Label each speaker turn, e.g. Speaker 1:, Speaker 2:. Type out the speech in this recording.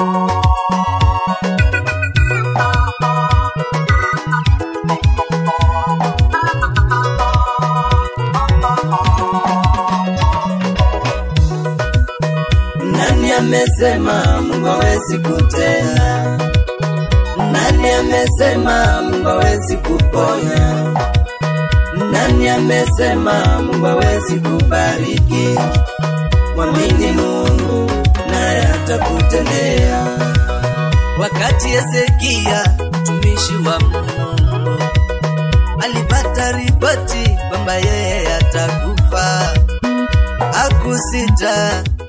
Speaker 1: Nani amesema Mungu hawezi kutenda? Nani amesema Mungu hawezi kuponya? Nani amesema Mungu hawezi kubariki? Mwamini Mungu naye atakutendea. Wakati Hezekia mtumishi wa Mungu alipata ripoti kwamba yeye atakufa, hakusita